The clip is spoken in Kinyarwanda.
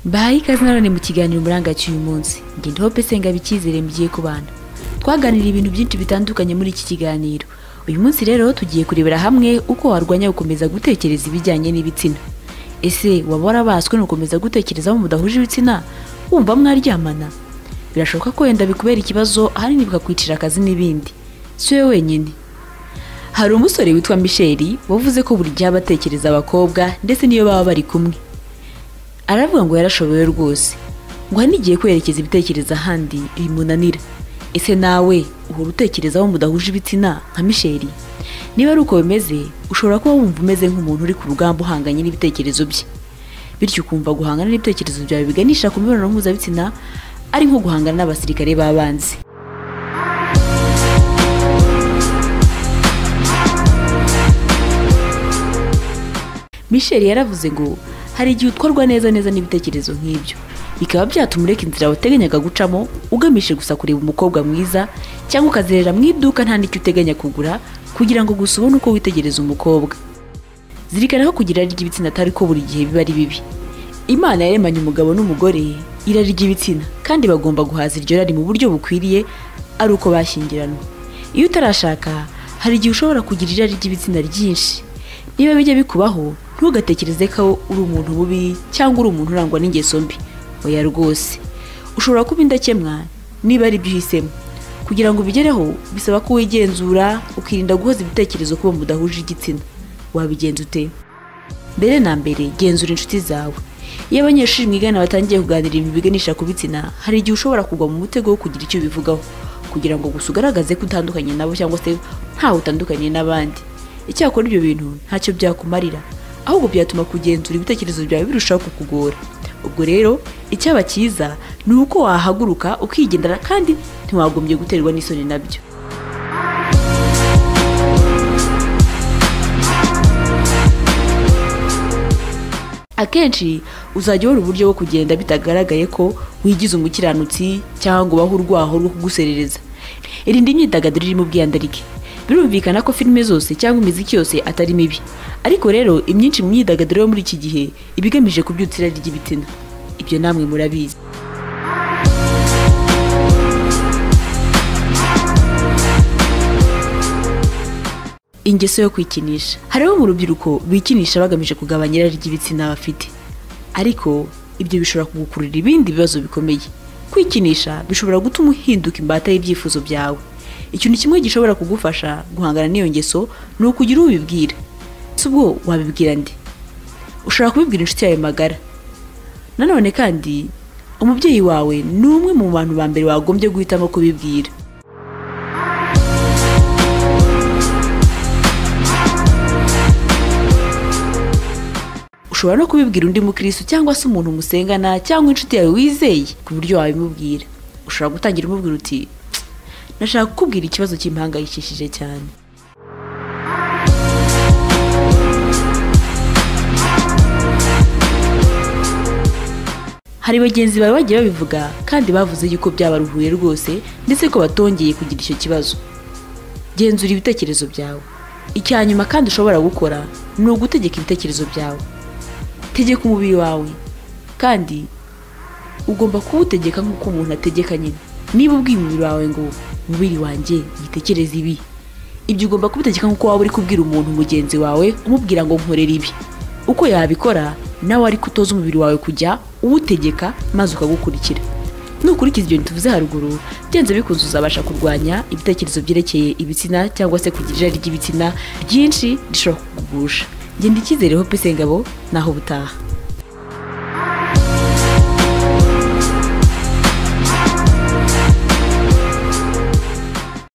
bahaye ikaze nanone mu kiganiro umurangacu uyu munsi ngenda hope senga bikizere mugiye ku bana twaganiriye ibintu byinshi bitandukanye muri iki kiganiro uyu munsi rero tugiye kurebera hamwe uko warwanya gukomeza gutekereza ibijyanye n'ibitsina ese waba warabaswe ni ugukomeza gutekereza aho mudahuje ibitsina wumva mwaryamana birashoboka ko wenda bikubera ikibazo ahanini bikakwicira akazi n'ibindi si wowe wenyine hari umusore witwa misheri wavuze ko buri gihe aba atekereza abakobwa ndetse n'iyo baba bari kumwe aravuga ngo yarashoboye rwose ngo hari n'igihe kwerekeza ibitekerezo ahandi bimunanira ese nawe uhora utekereza aho mudahuje ibitsina nka misheri niba ari uko bimeze ushobora kuba wumva umeze nk'umuntu uri ku rugamba uhanganye n'ibitekerezo bye bityo ukumva guhangana n'ibitekerezo byawe biganisha ku mibonano mpuzabitsina ari nko guhangana n'abasirikare b'abanzi misheri yaravuze ngo hari igihe utwarwa neza neza n'ibitekerezo nk'ibyo bikaba byatuma ureka inzira wateganyaga gucamo ugamije gusa kureba umukobwa mwiza cyangwa ukazerera mu iduka nta n'icyo uteganya kugura kugira ngo gusa ubone uko witegereza umukobwa zirikana ko kugira irari ry'ibitsina atari ko buri gihe biba ari bibi imana yaremanye umugabo n'umugore irari ry'ibitsina kandi bagomba guhaza iryo rari mu buryo bukwiriye ari uko bashyingiranwa iyo utarashaka hari igihe ushobora kugira irari ry'ibitsina ryinshi niba bijya bikubaho ntugatekereze ko uri umuntu mubi cyangwa uri umuntu urangwa n'ingeso mbi oya rwose ushobora kuba indakemwa niba ari byo uhisemo kugira ngo ubigereho bisaba ko wigenzura ukirinda guhoza ibitekerezo kuba mudahuje igitsina wabigenza ute mbere na mbere genzura inshuti zawe iyo abanyeshuri mwigana batangiye kuganira ibintu biganisha ku bitsina hari igihe ushobora kugwa mu mutego wo kugira icyo ubivugaho kugira ngo gusa ugaragaze ko utandukanye nabo cyangwa se ntawe utandukanye n'abandi icyakora ibyo bintu ntacyo byakumarira ahubwo byatuma kugenzura ibitekerezo byawe birushaho kukugora ubwo rero icyaba cyiza ni uko wahaguruka ukigendera kandi ntiwagombye guterwa n'isoni nabyo akenshi uzajya ubona uburyo bwo kugenda bitagaragaye ko wigize umukiranutsi cyangwa ngo ubahe urwaho rwo kuguserereza irinda imyidagaduro irimo ubwiyandarike birumvikana ko filime zose cyangwa imiziki yose atari mibi ariko rero imyinshi mu myidagaduro yo muri iki gihe iba igamije kubyutsa irari ry'ibitsina ibyo namwe murabizi ingeso yo kwikinisha hari abo mu rubyiruko bikinisha bagamije kugabanya irari ry'ibitsina bafite ariko ibyo bishobora kugukurura ibindi bibazo bikomeye kwikinisha bishobora gutuma uhinduka imbata y'ibyifuzo byawe ikintu kimwe gishobora kugufasha guhangana n'iyo ngeso ni ukugira uwo ubibwira si ubwo wabibwira ndi ushobora kubibwira inshuti yawe magara nanone kandi umubyeyi wawe ni umwe mu bantu ba mbere wagombye guhitamo kubibwira ushobora no kubibwira undi mukirisitu cyangwa se umuntu musengana cyangwa inshuti yawe wizeye ku buryo wabimubwira ushobora gutangira umubwira uti nashaka kukubwira ikibazo kimpangayikishije cyane hari bagenzi bawe bagiye babivuga kandi bavuze yuko byabaruhuye rwose ndetse ko batongeye kugira icyo kibazo genzura ibitekerezo byawe icya nyuma kandi ushobora gukora ni ugutegeka ibitekerezo byawe tegeka umubiri wawe kandi ugomba kuwutegeka nk'uko umuntu ategeka nyine niba ubwiye umubiri wawe ngo umubiri wanjye yitekereze ibi ibyo ugomba kubitegeka nk'uko waba uri kubwira umuntu mugenzi wawe umubwira ngo nkorere ibi uko yabikora nawe ariko utoza umubiri wawe kujya uwutegeka maze ukagukurikira nukurikiza ibyo tuvuze haruguru byanze bikunze uzabasha kurwanya ibitekerezo byerekeye ibitsina cyangwa se kugira irari ry'ibitsina ryinshi rishobora kukugusha genda icyizere hope isengabo naho ubutaha